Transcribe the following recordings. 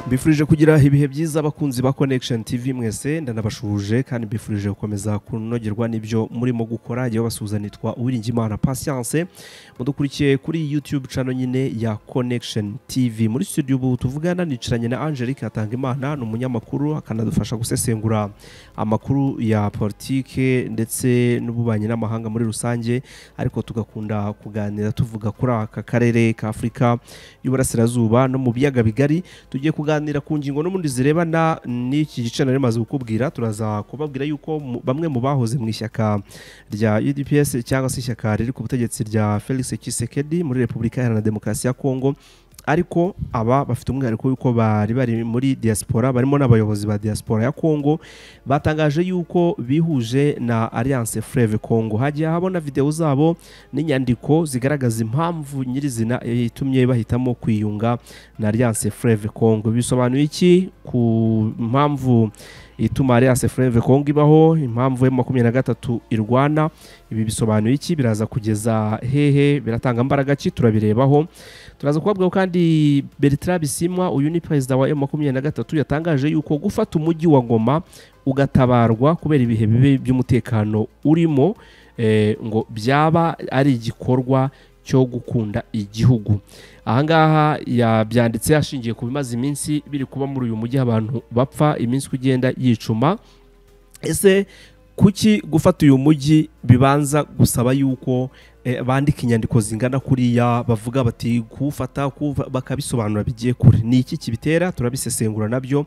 mbifurije kugira ibihe byiza abakunzi ba connection tv mwese ndanabashuje kandi mbifurije gukomeza kunogerwa n'ibyo murimo gukora yewe basuhuzanitwa uwiringimana patience mudukurikiye kuri youtube channel nyine ya connection tv muri studio ubu tuvugana nicaranye na angelique hatangimana ni umunyamakuru akanadufasha gusesengura amakuru ya politike ndetse n'ububanyi n'amahanga muri rusange ariko tugakunda kuganira tuvuga kuri aka karere ka afurika y'uburasirazuba no mu biyaga bigari tugiye kuganira ku ngingo n'ubundi zirebana n'iki gice nari maze kukubwira turaza kubabwira yuko mu- bamwe mu bahoze mu ishyaka rya UDPS cyangwa se ishyaka riri ku butegetsi rya Felix Tshisekedi muri Repubulika Iharanira Demokarasi ya Kongo ariko aba bafite umwihariko w'uko bari bari muri diaspora barimo n'abayobozi ba diaspora ya Kongo batangaje yuko bihuje na Alliance Fleuve Congo hagiye habona video zabo n'inyandiko zigaragaza impamvu nyirizina yatumye bahitamo kwiyunga na Alliance Fleuve Congo bisobanuye iki ku mpamvu ituma Alliance Fleuve Congo ibaho impamvu ya makumyabiri na gatatu irwana ibi bisobanuye iki biraza kugeza hehe biratanga mbaraga ki turabirebaho turaza kubabwaho kandi Bertrand Bisimwa uyu ni perezida wa M23 yatangaje yuko gufata umujyi wa Ngoma ugatabarwa kubera ibihe bibi by'umutekano urimo eh, ngo byaba ari igikorwa cyo gukunda igihugu ahangaha yabyanditse ashingiye ku bimaze iminsi biri kuba muri uyu mujyi abantu bapfa iminsi uko igenda yicuma ese kuki gufata uyu mujyi bibanza gusaba yuko eh, bandika inyandiko zingana kuriya bavuga bati kuwufata kuwuva- bakabisobanura bigiye kure ni iki kibitera turabisesengura nabyo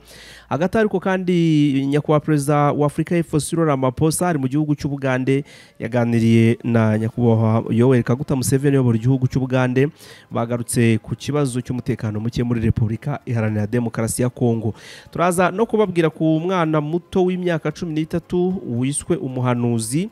hagati ariko kandi nyakubahwa perezida wa afurika y'epfo Cyril Ramaphosa ari mu gihugu cy'ubugande yaganiriye na nyakubahwa yoweri kaguta museveni uyobora igihugu cy'ubugande bagarutse ku kibazo cy'umutekano muke muri repubulika iharanira demokarasi ya kongo turaza no kubabwira ku mwana muto w'imyaka cumi n'itatu wiswe umuhanuzi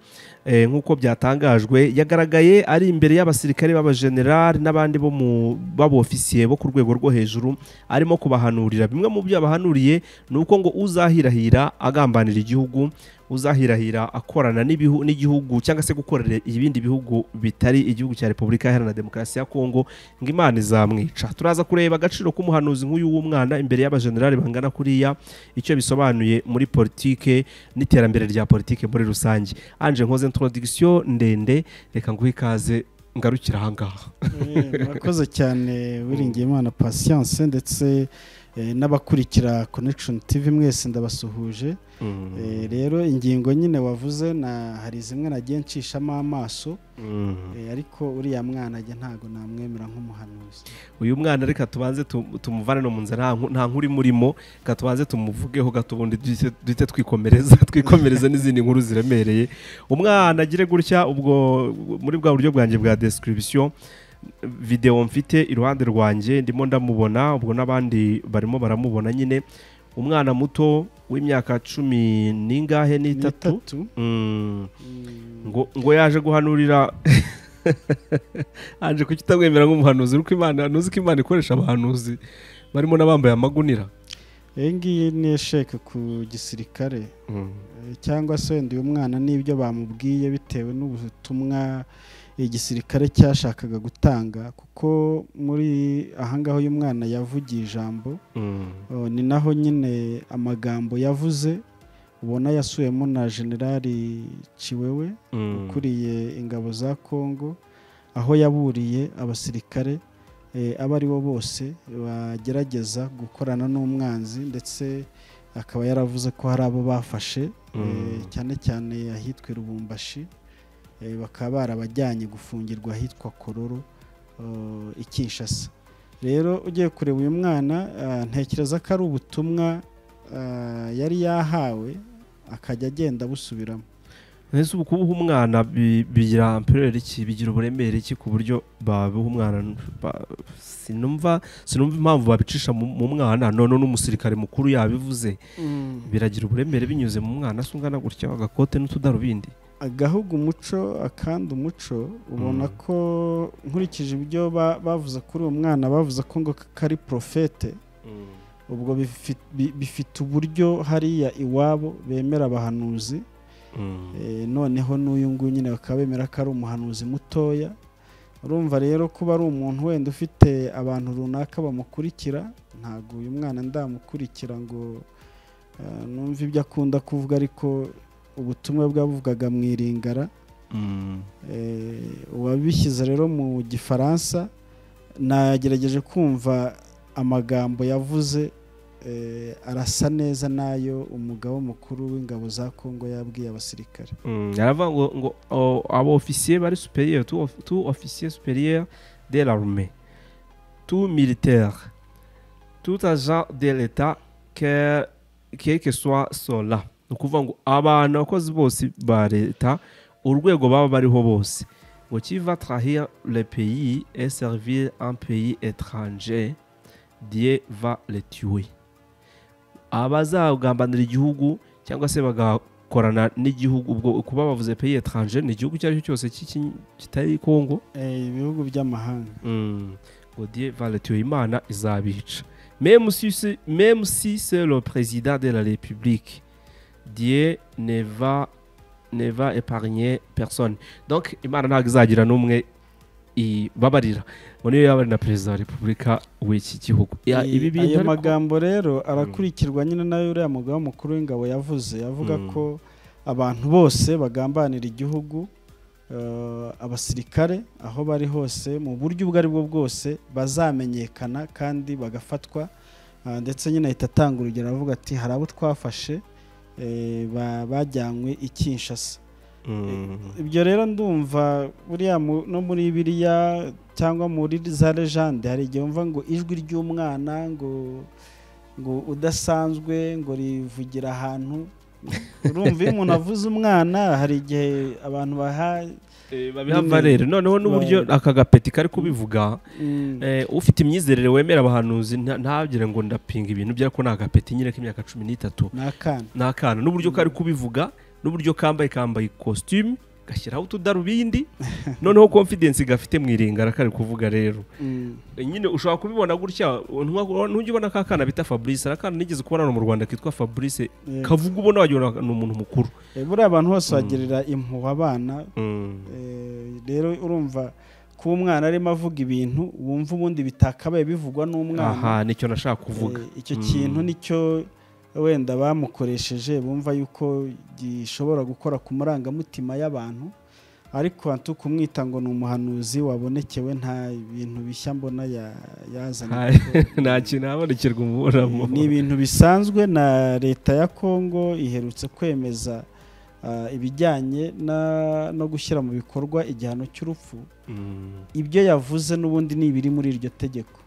eh, nk'uko byatangajwe yagaragaye ari imbere y'abasirikare b'abajenerali n'abandi bo mu b'abofisiye bo ku rwego rwo hejuru arimo kubahanurira bimwe mu byo yabahanuriye ni uko ngo uzahirahira agambanira igihugu uzahirahira akorana n'ibihu- n'igihugu cyangwa se gukorera ibindi bihugu bitari igihugu cya repubulika iharanira demokarasi ya kongo ngo imana izamwica turaza kureba agaciro k'umuhanuzi nk'uyu w'umwana imbere y'abajenerali bangana kuriya icyo bisobanuye muri politike n'iterambere rya politike muri rusange anje nkoze introduction ndende reka nguhe ikaze ngarukira ahangaha murakoze cyane wiringiyimana patience ndetse eh, n'abakurikira connection tv mwese ndabasuhuje Mm, Eh, rero ingingo nyine wavuze na hari zimwe nagiye nshishamo amaso mm. eh, ariko uriya mwana ajya ntago namwemera nk'umuhanuzi uyu mwana reka tubanze tu- tumuvane no mu nzira nta nku- nta nkuru imurimo reka tubanze tumuvugeho gato ubundi duhite- duhite twikomereza twikomereza n'izindi nkuru ziremereye umwana agire gutya ubwo muri bwa buryo bwanjye bwa description video mfite iruhande rwanjye ndimo ndamubona ubwo n'abandi barimo baramubona nyine umwana muto w'imyaka cumi n'ingahe n'itatu Nitatu. Mm, Mm, ngo ngo yaje guhanurira aje kukitamwemera nk'umuhanuzi ariko imana ntuzi ko imana ikoresha abahanuzi barimo n'abambaye amagunira iyi ngiyi niyo sheke ku gisirikare Eh, cyangwa se wenda uyu mwana n'ibyo bamubwiye bitewe n'ubutumwa igisirikare cyashakaga gutanga kuko muri ahangaho uyu mwana yavugiye ijambo oh, ni naho nyine amagambo yavuze ubona yasuyemo na generali Ciwewe ukuriye ingabo za Congo aho yaburiye abasirikare eh, abo ari bo bose bagerageza gukorana n'umwanzi ndetse akaba yaravuze ko hari abo bafashe eh, Mm. cyane cyane ahitwa i Lubumbashi eh, bakaba barabajyanye gufungirwa ahitwa Kororo eh, i Kinshasa rero ugiye kureba uyu mwana ah, ntekereza ko ari ubutumwa ah, yari yahawe akajya agenda abusubiramo ese ubu kubuha umwana bi- bigira amperere iki bigira uburemere iki ku buryo babuha umwana ba- sinumva sinumva impamvu babicisha mu mu mwana none n'umusirikare mukuru yabivuze biragira uburemere binyuze mu mwana se ungana gutya agakote n'utudarubindi agahugu umuco akandi umuco ubona Mm. ko nkurikije ibyo ba- bavuze kuri uwo mwana bavuze ko ngo kari porofete ubwo bifi- bi- bifite uburyo hariya iwabo bemera abahanuzi Mm. Eh, noneho n'uyu nguyu nyine bakaba bemera ko ari umuhanuzi mutoya urumva rero kuba ari umuntu wenda ufite abantu runaka bamukurikira ntabwo uyu mwana ndamukurikira ngo eh, numve ibyo akunda kuvuga ariko ubutumwa bwabuvugaga mu iringara Mm. Eh, uwabishyize rero mu gifaransa nagerageje kumva amagambo yavuze eh, arasa neza n'ayo umugaba mukuru w'ingabo za kongo yabwiye abasirikare Mm, aravuga ngo ngo o- abo ofisiye bari superieur tu of- tu officier supérieur de l'armée tout militaire tout agent de l'état que quel que soit cela ni ukuvuga ngo abantu abakozi bose ba leta urwego baba bariho bose ngo kiva trahir le pays et servir un pays étranger dieu va le tuer abazagambanira igihugu cyangwa se baga korana n'igihugu ubwo kuba bavuze pays étranger ni igihugu icyo ari cyo cyose cy'iki- kitari Congo Eh, ibihugu by'amahanga Mm. ngo Dieu va le tuer imana izabica même si c'est- même si c'est le président de la république Dieu ne va ne va épargner personne donc imana ntabwo izagira n'umwe ibabarira ngo niyo yaba ari na perezida wa repubulika w'iki gihugu Ya, Eh, ibi bintu ayo ariko- magambo rero arakurikirwa nyine n'ayo uriya mugaba mukuru w'ingabo yavuze avuga Mm. ko abantu bose bagambanira igihugu eh, abasirikare aho bari hose mu buryo ubwo ari bwo bwose bazamenyekana kandi bagafatwa Ah, ndetse nyine ahita atanga urugero avuga ati hari abo twafashe eh, ba- bajyanywe i kinshasa Mm. ibyo rero ndumva buriya mu- no muri biriya cyangwa muri za lejande hari igihe wumva ngo ijwi ry'umwana ngo ngo udasanzwe ngo rivugira ahantu urumva iyo umuntu avuze umwana hari igihe abantu baha babiha valere noneho n'uburyo aka gapeti kari kubivuga mm, Eh, ufite imyizerere wemera abahanuzi nta- ntabwire ngo ndapinga ibintu byariko ni agapeti nyine k'imyaka cumi n'itatu ni akana ni akana n'uburyo kari kubivuga n'uburyo kambaye kambaye ikositimu gashyiraho utudarubindi noneho confidence gafite mu iringara kari kuvuga rero Mm, Eh, nyine ushobora kubibona gutya ntuwa- ntujya ubona ka kana bita fabrice hari akana nigeze kubona hano mu rwanda kitwa fabrice eh, kavuga ubona wagira ngo ni umuntu mukuru eh, buriya abantu bose Mm. bagirira impuhwe abana Mm. Eh, rero urumva kuba umwana arimo avuga ibintu wumva ubundi bitakabaye bivugwa n'umwana aha nicyo nashaka kuvuga Eh, icyo Mm. kintu nicyo wenda bamukoresheje bumva yuko gishobora gukora ku marangamutima y'abantu ariko hantu kumwita ngo ni umuhanuzi wabonekewe nta bintu bishya mbona ya- yazanye Ha, kuko- nta kintu habonekerwa Eh, ni umuburamo ibintu bisanzwe na leta ya kongo iherutse kwemeza ah, ibijyanye na- no gushyira mu bikorwa igihano cy'urupfu Mm. ibyo yavuze n'ubundi ni ibiri muri iryo tegeko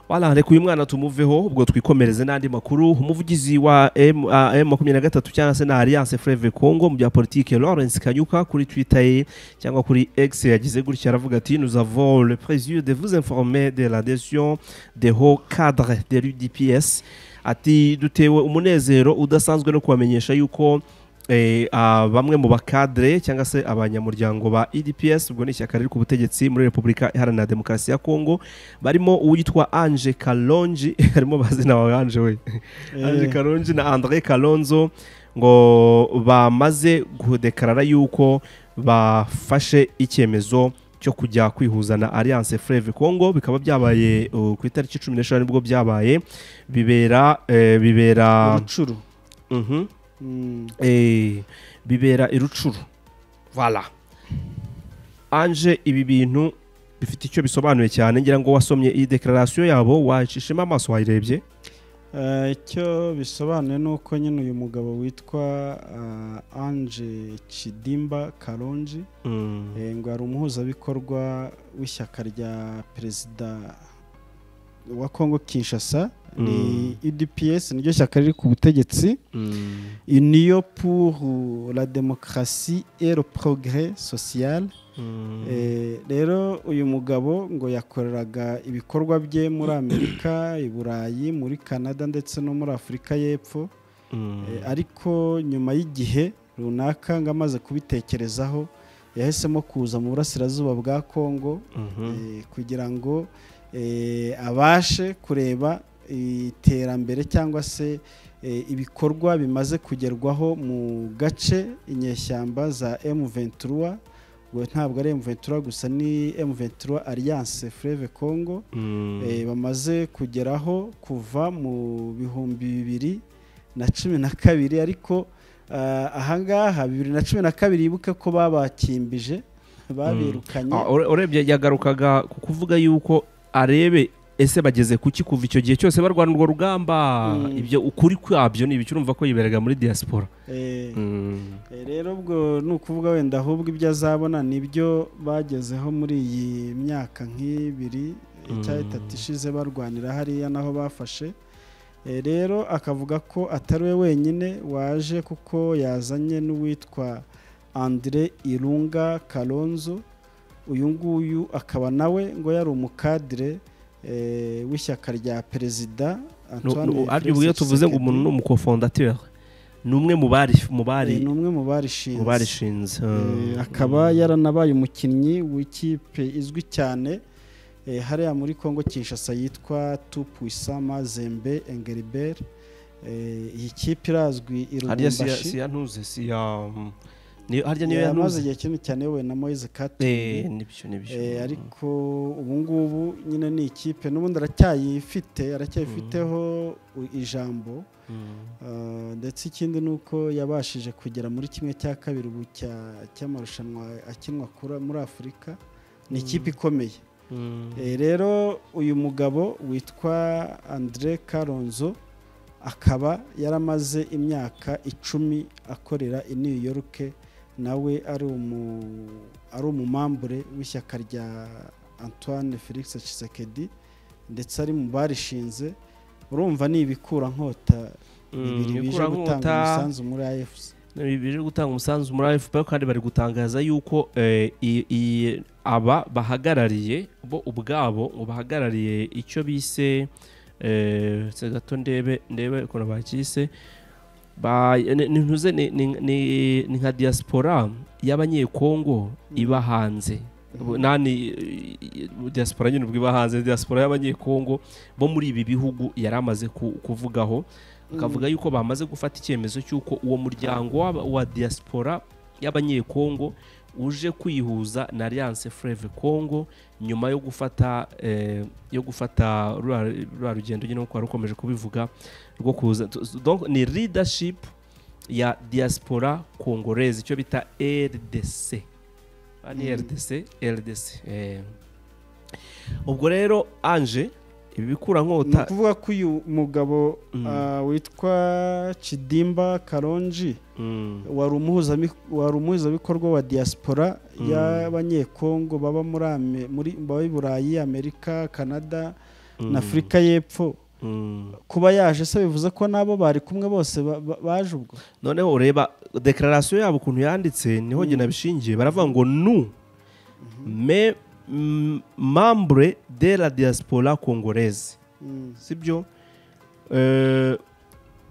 wala reka uyu mwana tumuveho ubwo twikomereze n'andi makuru umuvugizi wa M- ah, M23 cyangwa se na Alliance Fleuve Congo mu bya politike Lawrence Kanyuka kuri Twitter ye cyangwa kuri X yagize gutya aravuga ati nous avons le plaisir de vous informer de l'adhésion des hauts cadres de l'UDPS ati dutewe umunezero udasanzwe no kubamenyesha yuko Eh, ah, bamwe mu bakadre cyangwa se abanyamuryango ba EDPS ubwo ni ishyaka riri ku butegetsi muri Repubulika Iharanira Demokarasi ya Kongo barimo uwitwa Ange Kalonji harimo bazina bawe Ange we Ange Eh, Kalonji na Andre Kalonzo ngo bamaze kudekarara yuko bafashe icyemezo cyo kujya kwihuza na Alliance Fleuve Congo bikaba byabaye uh, ku itariki 15 nibwo byabaye bibera eh, bibera urucuru mhm Mm. eh, bibera i rucuru vala anje ibi bintu bifite icyo bisobanuye cyane ngira ngo wasomye iyi dekararasiyo yabo wacishemo amaso wayirebye Eh, icyo bisobanuye ni uko nyine uyu mugabo witwa ah, Ange Chidimba Kalonji eh, ngo ari umuhuzabikorwa w'ishyaka rya perezida wa Kongo Kinshasa ni UDPS niryo shyaka riri ku butegetsi Union pour la démocratie et le progrès social Eh, rero uyu mugabo ngo yakoreraga ibikorwa bye muri amerika i burayi muri canada ndetse no muri afurika y'epfo Eh, ariko nyuma y'igihe runaka ngo amaze kubitekerezaho yahisemo kuza mu burasirazuba bwa kongo eh, kugira ngo eh, abashe kureba iterambere cyangwa se eh, ibikorwa bimaze kugerwaho mu gace inyeshyamba za M23 ntabwo ari emuventura gusa ni emuventura alliance fureve congo bamaze kugeraho kuva mu bihumbi bibiri na cumi na kabiri ariko ahangaha bibiri na cumi na kabiri yibuke ko babakimbije babirukanye urebye yagarukaga ku kuvuga yuko arebe ese bageze kuki kuva icyo gihe cyose barwana urwo rugamba ibyo ukuri kwabyo ni ibiciro urumva ko yiberaga muri diaspora rero ubwo ni ukuvuga wenda ahubwo ibyo azabona nibyo bagezeho muri iyi myaka nk'ibiri cyangwa itatu ishize barwanira hariya naho bafashe rero akavuga ko atari we wenyine waje kuko yazanye n'uwitwa andire irunga karonzo uyu nguyu akaba nawe ngo yari umukadire w'ishyaka rya perezida iyo tuvuze ngo umuntu ni umukofondateri ni umwe mu bari ni umwe mu barishinze akaba yaranabaye umukinnyi w'ikipe izwi cyane hariya muri congo kinshasa yitwa tupuisama zembe engeriberi iyi kipe irazwi irumbashi si ntuze si harya niyo yamaze igihe kinini cyane we na Moise Katumbi ariko ubu ngubu nyine ni ikipe n'ubundi aracyayifite aracyayifiteho ijambo ndetse ikindi ni uko yabashije kugera muri kimwe cya kabiri ubu cy'amarushanwa akinwa muri afurika ni ikipe ikomeye rero uyu mugabo witwa andire karonzo akaba yaramaze imyaka icumi akorera i new york nawe ari umumambure w'ishyaka rya antoine felix Tshisekedi ndetse ari mu barishinze urumva ni ibikurankota bibiri bije gutanga umusanzu muri afc bije gutanga umusanzu muri afp kandi bari gutangaza yuko aba bahagarariye bo ubwabo ngo bahagarariye icyo bise ndetse gato ndebe ndebe ukuntu bakise ntuze ni nka diaspora y'abanyekongo iba hanze nani diaspora nyine ubwo iba hanze diaspora y'abanyekongo bo muri ibi bihugu yari amaze kuvugaho akavuga yuko bamaze gufata icyemezo cy'uko uwo muryango wa diaspora y'abanyekongo uje kwihuza na alliance Fleve Congo nyuma yo gufata yo gufata rwa rugendo nyine kuko rukomeje kubivuga rwo kuza ni leadership ya diaspora congolaise icyo bita RDC ni RDC RDC ubwo rero anje ibi bikura nkota ni ukuvuga ko uyu mugabo witwa Chidimba karonji wari umuhuzabikorwa wa diaspora y'abanyekongo baba muri burayi amerika canada na afurika y'epfo kuba yaje se bivuze ko nabo bari kumwe bose baje ubwo noneho ureba dekararasiyo yabo ukuntu yanditse niho gena bishingiye baravuga ngo nu me membre de la diaspora congolaise sibyo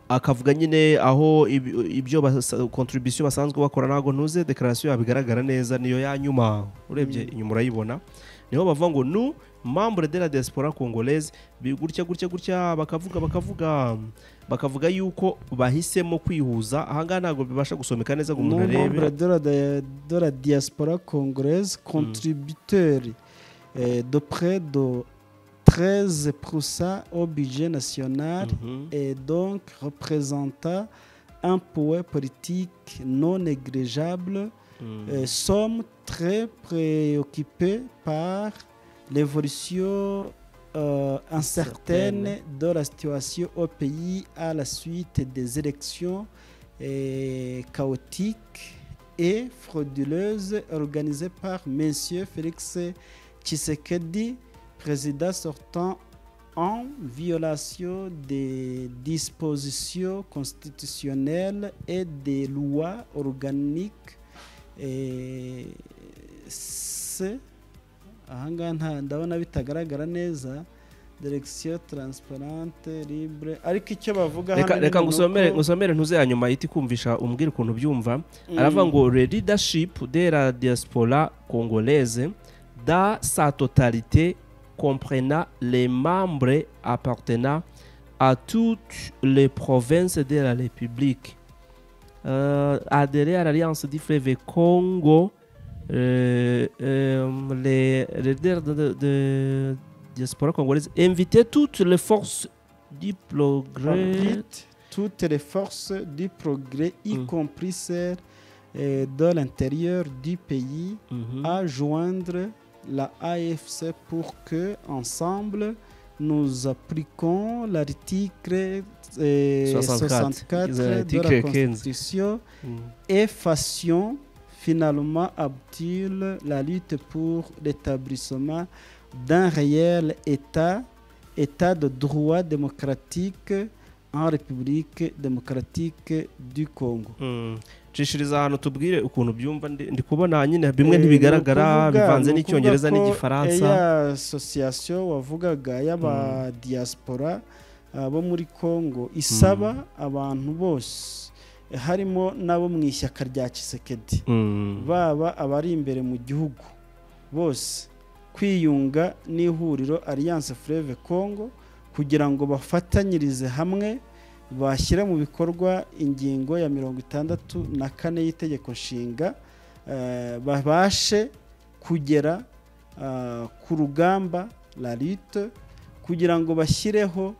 akavuga nyine aho ibyo kontribusiyo basanzwe bakora ntabwo ntuze dekararasiyo yabigaragara neza niyo yanyuma urebye inyuma urayibona niho bavuga ngo nu membre de la diaspora congolaise gutya gutya gutya bakavuga bakavuga bakavuga yuko bahisemo kwihuza ahangaha ntabwo bibasha gusomeka neza ngo umuntu arebe de la diaspora congolaise contributeur de près de 13% au budget national et donc représenta un poids politique non négligeable sommes très préoccupés par l'évolution euh, incertaine de la situation au pays à la suite des élections et chaotiques et frauduleuses organisées par M. Félix Tshisekedi, président sortant en violation des dispositions constitutionnelles et des lois organiques et C ahangaha ndabona bitagaragara neza direkisiyo taransiparante libre ariko icyo bavuga reka ngusomere ntuze ya nyuma ihita ikumvisha umbwira ukuntu byumva aravuga ngo le leadership de la diaspora congolaise da sa totalité comprenant les membres appartenant à toutes les provinces de la république euh, adhérer à l'alliance du Congo euh, euh, les, les leaders de, de, de diaspora congolaise invitaient toutes les forces du progrès. Invite toutes les forces du progrès, y compris celles euh, de l'intérieur du pays, Mhm. à joindre la AFC pour que, ensemble, nous appliquions l'article euh, 64, 64 de l'article la 15. Constitution Mhm. et fassions finalement abdil la lutte pour l'établissement d'un réel État, État de droit démocratique en République démocratique du Congo. Mm. nshishiriza ahantu tubwire ukuntu byumva ndi ndi kubona nyine bimwe Eh, ni ntibigaragara ukuvuga- bivanze ni ukuvuga n'icyongereza ko n'igifaransa ya association wavugaga y'aba diaspora ah, bo muri Congo isaba abantu bose eh, harimo n'abo mu ishyaka rya Kisekedi Mm. baba abari imbere mu gihugu bose kwiyunga n'ihuriro alliance fleve congo kugira ngo bafatanyirize hamwe bashyire mu bikorwa ingingo ya mirongo itandatu na kane y'itegeko nshinga eh, babashe kugera ah, ku rugamba la lutte kugira ngo bashyireho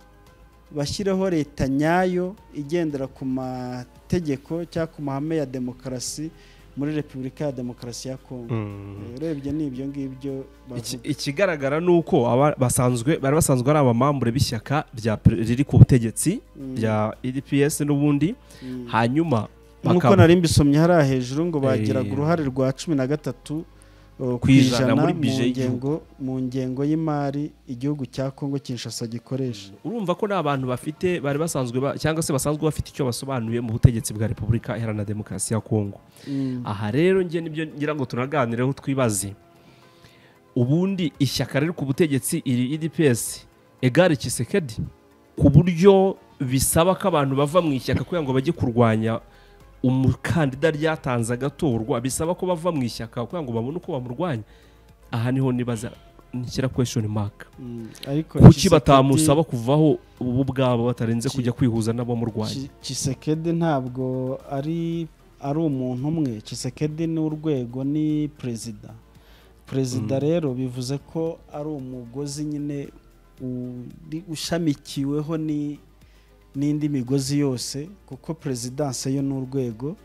bashyireho leta nyayo igendera ku mategeko cyangwa ku mahame ya demokarasi muri repubulika ya demokarasi ya kongo Mm. Eh, urebye ni ibyo ngibyo Iki- bavuga ikigaragara ni uko aba- basanzwe bari basanzwe ari abamambure b'ishyaka rya pre- riri ku butegetsi Mm, rya edps n'ubundi mm. hariya nk'uko nari mbisomye hariya hejuru ngo bagiraga Eh. uruhare rwa cumi na gatatu uh, Ku ijana muri mu budget y'igihugu. ngengo mu ngengo y'imari igihugu cya kongo kinshasa gikoresha urumva ko nta bantu bafite bari basanzwe ba- cyangwa se basanzwe bafite icyo basobanuye mu butegetsi bwa repubulika iharanira demokarasi ya kongo Mm. aha rero njye nibyo ngira ngo tunaganireho twibaze ubundi ishyaka riri ku butegetsi iri edps egare kisekedi ku buryo bisaba ko abantu bava mu ishyaka kugira ngo bajye kurwanya umukandida ryatanze agatorwa bisaba ko bava mu ishyaka kugira ngo babone uko bamurwanya aha niho nibaza nshyira kweshoni maka Mm. ariko kuki Tshisekedi- batamusaba kuvaho bo ubwabo batarenze Ki- kujya kwihuza n'abamurwanya Ki- Tshisekedi ntabwo ari ari umuntu umwe Tshisekedi ni urwego ni perezida Mm. perezida rero bivuze ko ari umugozi nyine uri- ushamikiweho ni- n'indi migozi yose kuko perezidanse yo ni urwego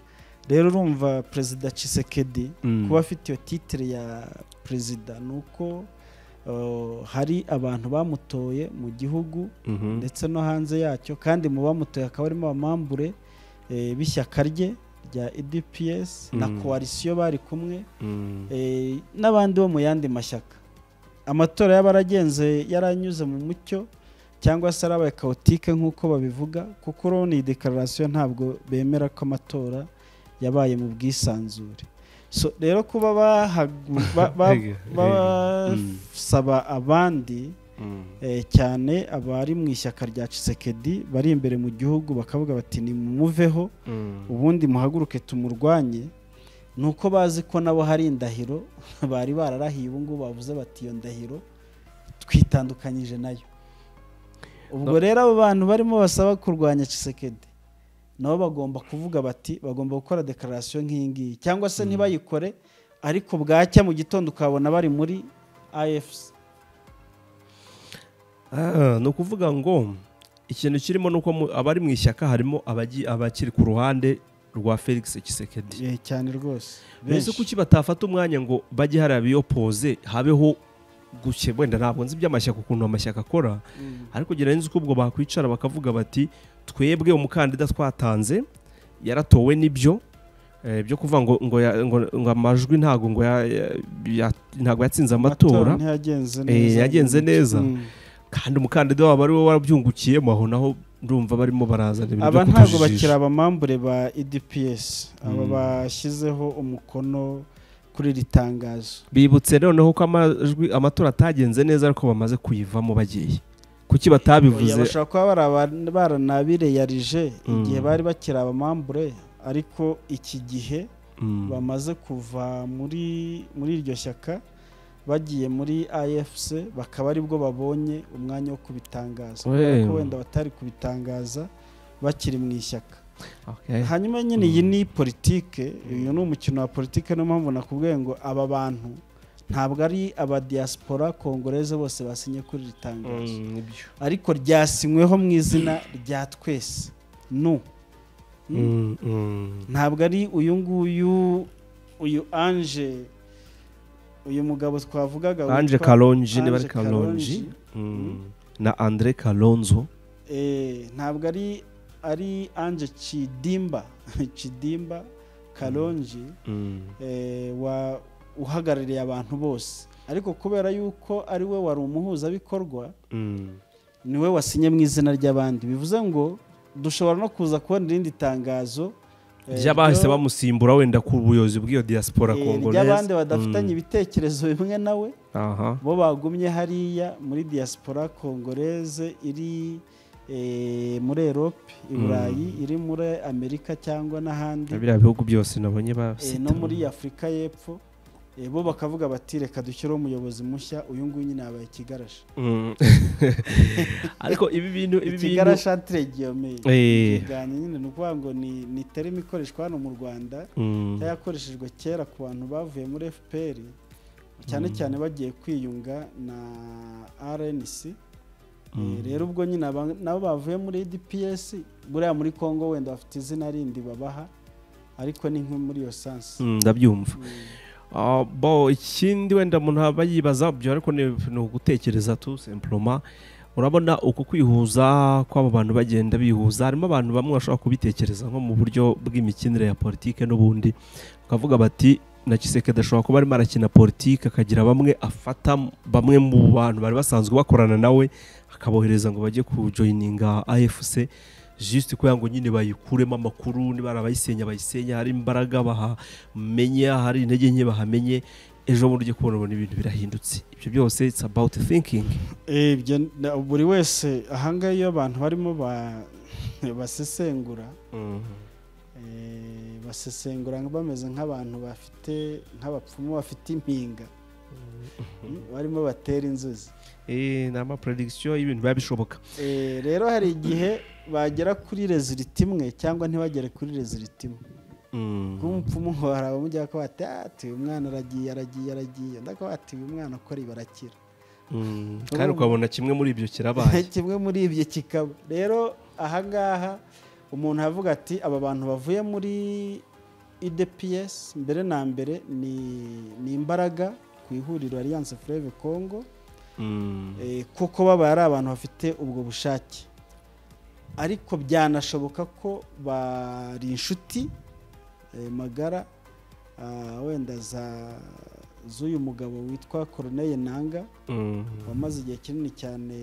rero urumva perezida Tshisekedi Mm. kuba afite iyo titire ya perezida ni uko uh, hari abantu bamutoye mu gihugu Mhm. ndetse no hanze yacyo kandi mu bamutoye hakaba harimo abamambure eh, b'ishyaka rye rya edps na Mm. koalisiyo bari kumwe Mm. eh, n'abandi bo mu yandi mashyaka amatora y'abaragenze yaranyuze mu mucyo cyangwa se arabaye kawutike nk'uko babivuga kuko urabona iyi dekararasiyo ntabwo bemera ko amatora yabaye mu bwisanzure so rero kuba bahagu- ba- ba- Rege, rege. Mm. basaba abandi Mm. eh, cyane abari mu ishyaka rya Tshisekedi bari imbere mu gihugu bakavuga bati nimumuveho Mm. ubundi muhaguruke tumurwanye ni uko bazi ko nabo hari indahiro bari bararahiye ubu ngubu bavuze bati iyo ndahiro twitandukanyije nayo ubwo rero abo bantu barimo basaba kurwanya Tshisekedi nabo bagomba kuvuga bati bagomba gukora dekararasiyo nk'iyi ngiyi cyangwa se ntibayikore ariko bwacya mu gitondo ukabona bari muri afc Ah, ni ukuvuga ngo ikintu kirimo ni uko mu- abari mu ishyaka harimo abagi- abakiri ku ruhande rwa felix kisekedi Eh, cyane rwose mbese Benshi. kuki batafata umwanya ngo bajye hariya biyopoze habeho guke wenda ntabwo nzi iby'amashyaka ukuntu amashyaka akora Mm. ariko ngira nzi ko ubwo bakwicara bakavuga bati twebwe umukandida twatanze yaratowe n'ibyo eh, byo kuvuga ngo ngo ya- ngo- ngo amajwi ntago ngo ya- ya- ya- ntago yatsinze amatora ntiyagenze Eh, neza yagenze neza. Mm. kandi umukandida wabo ari we warabyungukiyemo aho naho ndumva barimo barazana ibintu aba byo ntabwo kutujijisha. bakiri abamambure ba edps aba Mm. bashyizeho umukono kuri iri tangazo bibutse noneho ko amajwi amatora atagenze neza ariko bamaze kuyivamo bagiye kuki batabivuze Oya, bashobora kuba bari aba- baranabireyarije Mm. igihe bari bakiri abamambure ariko iki gihe Mm, bamaze kuva muri muri iryo shyaka bagiye muri afc bakaba aribwo babonye umwanya wo kubitangaza Wewe. ko wenda batari kubitangaza bakiri mu ishyaka hanyuma nyine iyi ni politike uyu ni umukino wa politike niyo mpamvu nakubwiye ngo aba bantu ntabwo ari aba diaspora kongoreze bose basinye kuri iri tangazo ariko ryasinyweho mu izina rya twese nu ntabwo ari uyu nguyu uyu anje uyu mugabo twavugaga anje witwa karonji niba ari Ange Kalonji. karonji na andre kalonzo Eh, ntabwo ari ari anje kidimba kidimba karonji eh, wa uhagarariye abantu bose ariko kubera yuko ari we wari umuhuzabikorwa ni we wasinye mu izina ry'abandi bivuze ngo dushobora no kuza kubona irindi tangazo eh, ry'abahise ryo- bamusimbura wenda ku buyobozi bw'iyo diaspora eh, kongoreze ry'abandi badafitanye ibitekerezo bimwe nawe aha bo bagumye hariya muri diaspora kongoreze iri eh, muri erope i burayi iri muri amerika cyangwa n'ahandi Na biriya bihugu byose nabonye eh, bafite no muri afurika y'epfo eh, bo bakavuga bati reka dushyireho umuyobozi mushya uyu nguyu nyine yabaye ikigarasha Mm. ariko ibi bintu ibi bintu ikigarasha antiregiyomeye Eh. ibiganyo nyine ni ukuvuga ngo ni ni terima ikoreshwa hano mu rwanda Mm. yakoreshejwe kera ku bantu bavuye muri fpr cyane cyane bagiye kwiyunga na rnc Eh, rero ubwo nyine aba- nabo bavuye muri dps buriya muri congo wenda bafite izina rindi babaha ariko ni nko muri iyo sansi Mm, ndabyumva Mm. Ah, bo ikindi wenda umuntu aba yibaza byo ariko ni ni ugutekereza tu simploma urabona uku kwihuza kw'aba bantu bagenda bihuza harimo abantu bamwe bashobora kubitekereza nko mu buryo bw'imikinire ya politike n'ubundi bakavuga bati na Kisekedi ashobora kuba arimo arakina politike akagira bamwe afata bamwe mu bantu bari basanzwe bakorana nawe akabohereza ngo bajye kujoyininga AFC juste kugira ngo nyine bayikuremo amakuru niba hari abayisenya bayisenya hari imbaraga bahamenye hari intege nke bahamenye ejo bundi ujye kubona ubona ibintu birahindutse ibyo byose it's about thinking Eh, ibyo na- buri wese ahangaha iyo abantu barimo ba- basesengura eh, basesengura bameze nk'abantu bafite nk'abapfumu bafite impinga Mm, barimo batera inzuzi Eh, ni ama prediction y'ibintu biba bishoboka Eh, rero hari igihe bagera kuri reziliti imwe cyangwa ntibagere kuri reziliti imwe Mm. kuba umupfumu ngo hari abamujya ko bati ati uyu mwana aragiye aragiye aragiye undi akaba ati uyu mwana akora ibi arakira Mm. kandi ukabona kimwe muri ibyo kirabaye kimwe muri ibyo kikaba rero ahangaha umuntu avuga ati aba bantu bavuye muri idps mbere na mbere ni ni imbaraga ku ihuriro alliance fleve congo Mm. eh, kuko baba ari abantu bafite ubwo bushake ariko byanashoboka ko bari inshuti eh, magara ah, wenda za- z'uyu mugabo witwa koroneye nanga Mm. wamaze igihe kinini cyane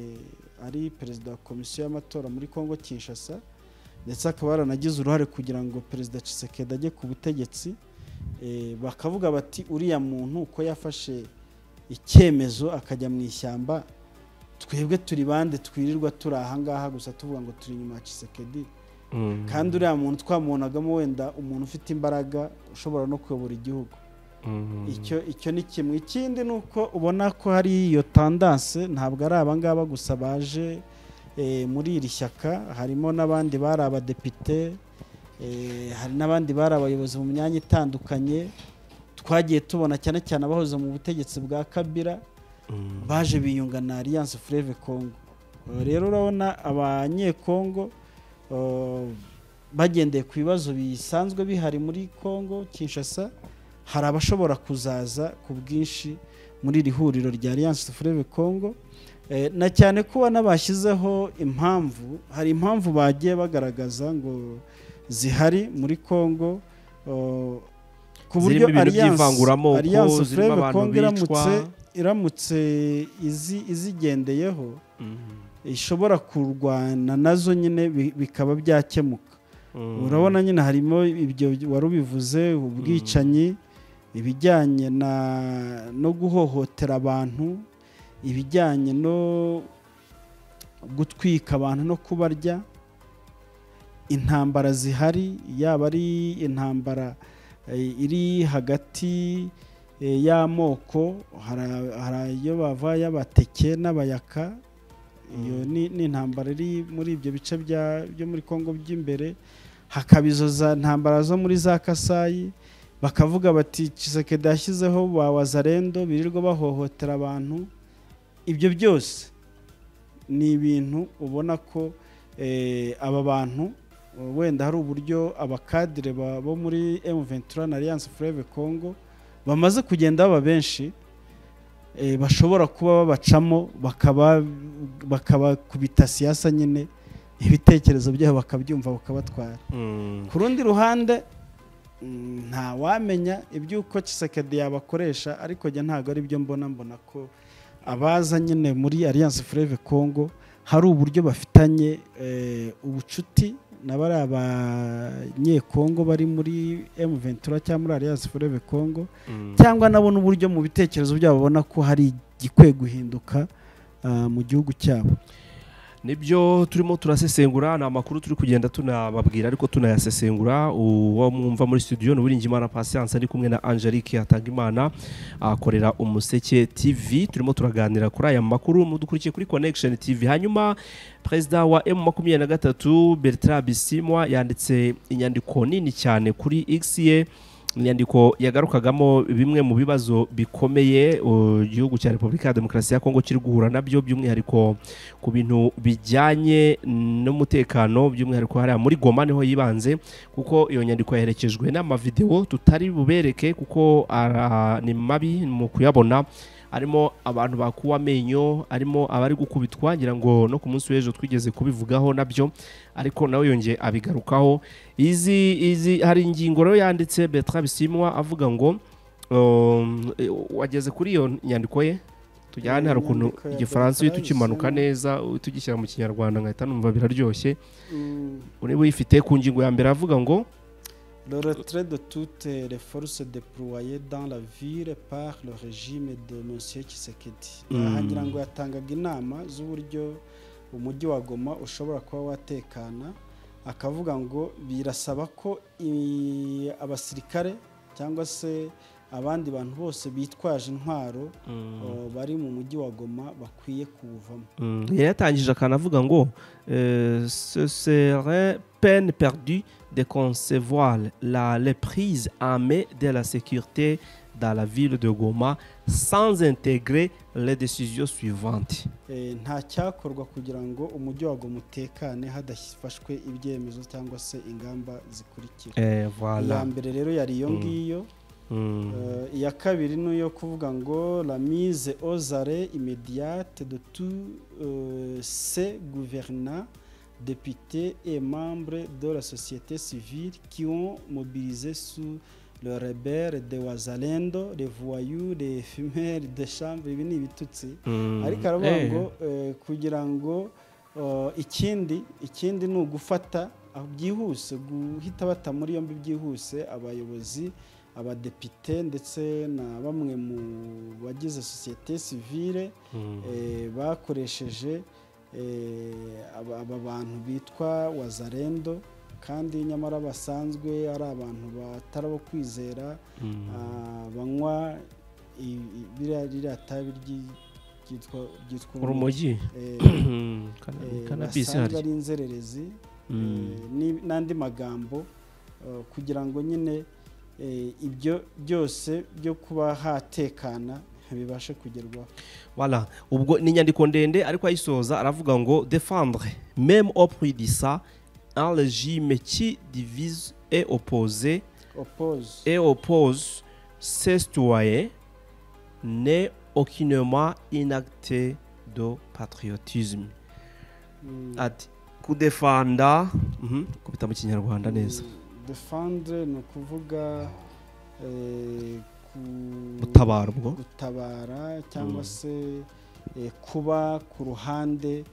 ari perezida wa komisiyo y'amatora muri congo kinshasa ndetse akaba yaranagize uruhare kugira ngo perezida Tshisekedi ajye ku butegetsi Eh, bakavuga bati uriya muntu uko yafashe icyemezo akajya mu ishyamba twebwe turi bande twirirwa turi ahangaha gusa tuvuga ngo turi inyuma ya Tshisekedi Mm. kandi uriya muntu twamubonagamo wenda umuntu ufite imbaraga ushobora no kuyobora igihugu Mm. icyo icyo ni kimwe ikindi ni uko ubona ko hari iyo tandanse ntabwo ari abangaba gusa baje eh, muri iri shyaka harimo n'abandi bari abadepite eh, hari n'abandi bari abayobozi mu myanya itandukanye twagiye tubona cyane cyane abahoze mu butegetsi bwa kabira Mm. baje biyunga na alliance fleve congo Uh, rero urabona abanyekongo uh, bagendeye ku bibazo bisanzwe bihari muri congo kinshasa hari abashobora kuzaza ku bwinshi muri iri huriro rya alliance fleve congo Eh, na cyane kuba n'abashyizeho impamvu hari impamvu bagiye bagaragaza ngo zihari muri congo uh, ku buryo zirimo ibintu Alliance- by'ivanguramoko Alliance zirimo Fleuve abantu Congo bicwa iramutse iramutse izi- izigendeyeho Mm. ishobora kurwana nazo nyine bi- bikaba byakemuka Mm. urabona nyine harimo ibyo wari ubivuze ubwicanyi ibijyanye na no guhohotera abantu ibijyanye no gutwika abantu no kubarya intambara zihari yaba ari intambara eh, iri hagati eh, y'amoko hari- hari ayo bava y'abateke n'abayaka iyo ni ni intambara iri muri ibyo bice bya- byo muri congo by'imbere hakaba izo za ntambara zo muri za kasayi bakavuga bati kisekedi yashyizeho ba wazarendo birirwa bahohotera abantu ibyo byose ni ibintu ubona ko aba bantu wenda hari uburyo abakadire bo muri emuventura na alliance fureve congo bamaze kugenda baba benshi bashobora kuba babacamo bakabakubita siyasa nyine ibitekerezo byabo bakabyumva bakabatwara ku rundi ruhande nta wamenya iby'uko kisekedi yabakoresha ariko njye ntabwo ari byo mbona mbona ko abaza nyine muri alliance fureve congo hari uburyo bafitanye ubucuti na bariya banyekongo bari muri emu ventura cyangwa muri alliance fureve congo cyangwa nabo n'uburyo mu bitekerezo byabo babona ko hari igikwiye guhinduka mu gihugu cyabo nibyo turimo turasesengura ni amakuru turi kugenda tunababwira ariko tunayasesengura uwo mwumva muri studio ni uwiringimana pasiyanse ari kumwe na angelique hatangimana akorera umuseke tv turimo turaganira kuri aya makuru mudukurikiye kuri connection tv hanyuma perezida wa emu makumyabiri na gatatu bertrand bisimwa yanditse inyandiko nini cyane kuri x ye inyandiko yagarukagamo bimwe mu bibazo bikomeye igihugu cya repubulika ya demokarasi ya kongo kiri guhura nabyo by'umwihariko ku bintu bijyanye n'umutekano by'umwihariko hariya muri goma niho yibanze kuko iyo nyandiko yaherekejwe n'amavidewo tutari bubereke kuko ni mabi mu kuyabona harimo abantu bakuwe amenyo harimo abari gukubitwa ngira ngo no ku munsi w'ejo twigeze kubivugaho nabyo ariko nawe yongeye abigarukaho izi izi hari ingingo rero yanditse betra bisimwa avuga ngo wageze kuri iyo nyandiko ye tujyane hari ukuntu igifaransa iyo tukimanuka neza tugishyira mu kinyarwanda nkahita numva biraryoshwe uri buyifite ku ngingo ya mbere avuga ngo Le retrait de toutes les forces déployées dans la ville par le régime de M. Tshisekedi ahangira ngo yatangaga inama z'uburyo umujyi wa goma ushobora kuba watekana akavuga ngo birasaba ko abasirikare cyangwa se abandi bantu bose bitwaje intwaro bari mu mujyi wa goma bakwiye kuwuvamo yatangije akanavuga ngo ce serait peine perdue de concevoir la reprise armée de la sécurité dans la ville de Goma sans intégrer les décisions suivantes. nta cyakorwa kugira ngo umujyi wa Goma utekane hadafashwe ibyemezo cyangwa se ingamba zikurikira iya mbere rero yari iyo ngiyo iya kabiri ni iyo kuvuga ngo la mise aux arrêts immédiate de tous ces gouvernants députés et membres de la société civile qui ont mobilisé sous le rebelle de Wazalendo, les voyous, les fumeurs de chambre, ibi ni ibitutsi ariko aravuga ngo kugira ngo ikindi ikindi ni ugufata byihuse guhita bata muri yombi byihuse abayobozi abadepite ndetse na bamwe mu bagize sosiyete sivile bakoresheje aba bantu bitwa wazarendo kandi nyamara basanzwe ari abantu batari abo kwizera banywa biriya tabi ryitwa urumogi basanzwe ari inzererezi n'andi magambo kugira ngo nyine ibyo byose byo kuba hatekana bibashe kugerwaho wala ubwo ni inyandiko ndende ariko ayisoza aravuga ngo defendre même au prix de ça un régime qui divise et oppose oppose et oppose ses citoyens n'est aucunement inacté de patriotisme mm. ati kudefanda mm -hmm. kubita mu kinyarwanda neza defendre ni ukuvuga eh, gutabara ubwo gutabara cyangwa se kuba ku ruhande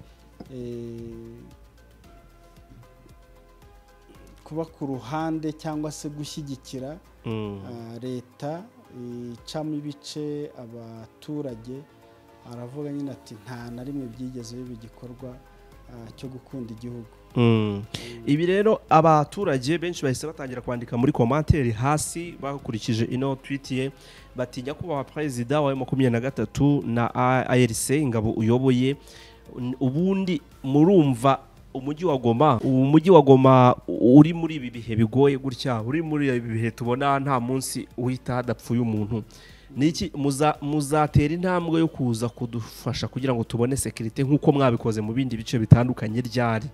kuba ku ruhande cyangwa se gushyigikira leta icamo ibice abaturage aravuga nyine ati nta na rimwe byigeze biba igikorwa cyo gukunda igihugu ibi rero abaturage benshi bahise batangira kwandika muri komantere hasi bakurikije ino twitiye batinya kubaha perezida wa makumyabiri na gatatu na arc ingabo uyoboye ubundi murumva umujyi wa goma ubu mujyi wa goma uri muri ibi bihe bigoye gutya uri muri ibi bihe tubona nta munsi uhita hadapfuye umuntu niki muzatera intambwe yo kuza kudufasha kugira ngo tubone sekirite nk'uko mwabikoze mu bindi bice bitandukanye ryari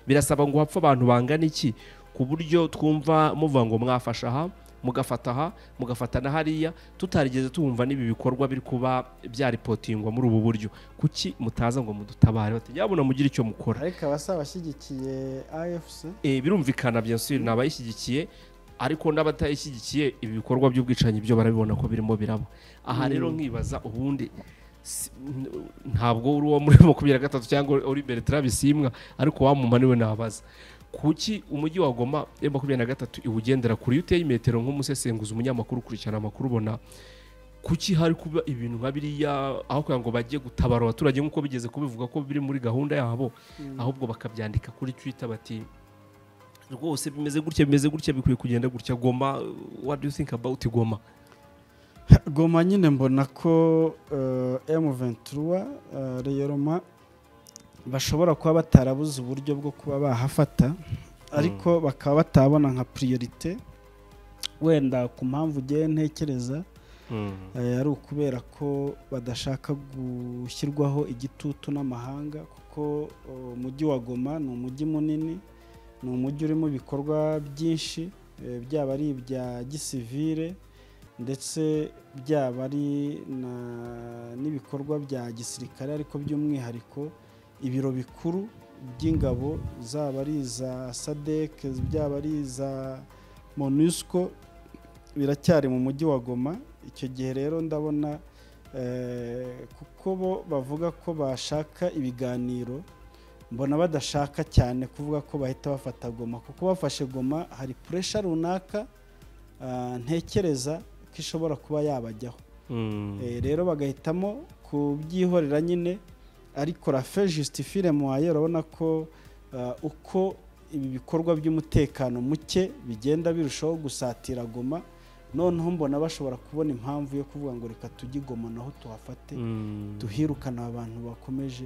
birasaba ngo hapfe abantu bangana iki ku buryo twumva muvuga ngo mwafasha aha mugafata aha mugafata na hariya tutarigeze tumva n'ibi bikorwa biri kuba byaripotingwa muri ubu buryo kuki mutaza ngo mudutabare batajyabona mugire icyo mukora ariko abasaba abashyigikiye afc Eh, birumvikana bya suri ni abayishyigikiye ariko n'abatayishyigikiye ibi bikorwa by'ubwicanyi byo barabibona ko birimo biraba aha rero nkibaza ubundi si- n- ntabwo uri uwo muri makumyabiri na gatatu cyangwa uri imbere turabisimwa ariko wamumaniwe nabaza kuki umujyi wa goma ya makumyabiri na gatatu iwugendera kure iyo uteye metero nk'umusesenguzi umunyamakuru ukurikirana amakuru ubona kuki hari kuba ibintu nka biriya aho kugira ngo bajye gutabara abaturage nk'uko bigeze kubivuga ko biri muri gahunda yabo ahubwo bakabyandika kuri twita bati rwose bimeze gutya bimeze gutya bikwiye kugenda gutya goma what do you think about goma goma nyine mbona ko emu ventura reyoroma bashobora kuba batarabuze uburyo bwo kuba bahafata ariko bakaba batabona nka priorite wenda ku mpamvu ugiye ntekereza eh, ari ukubera ko badashaka gushyirwaho igitutu n'amahanga kuko eh, umujyi wa goma ni umujyi munini ni umujyi urimo ibikorwa byinshi eh, byaba ari ibya gisivire ndetse byaba ari na- n'ibikorwa bya gisirikare ariko by'umwihariko ibiro bikuru by'ingabo zaba ari iza sadec byaba ari iza monusco biracyari mu mujyi wa goma icyo gihe rero ndabona eh, kuko bo bavuga ko bashaka ibiganiro mbona badashaka cyane kuvuga ko bahita bafata goma kuko bafashe goma hari puresha runaka ah, ntekereza ko ishobora kuba yabajyaho Eh, rero bagahitamo kubyihorera nyine ariko rafe justifire muhaye urabona ko ah, uko ibi bikorwa by'umutekano muke bigenda birushaho gusatira goma noneho mbona bashobora kubona impamvu yo kuvuga ngo reka tujye i goma naho tuhafate tuhirukana abantu bakomeje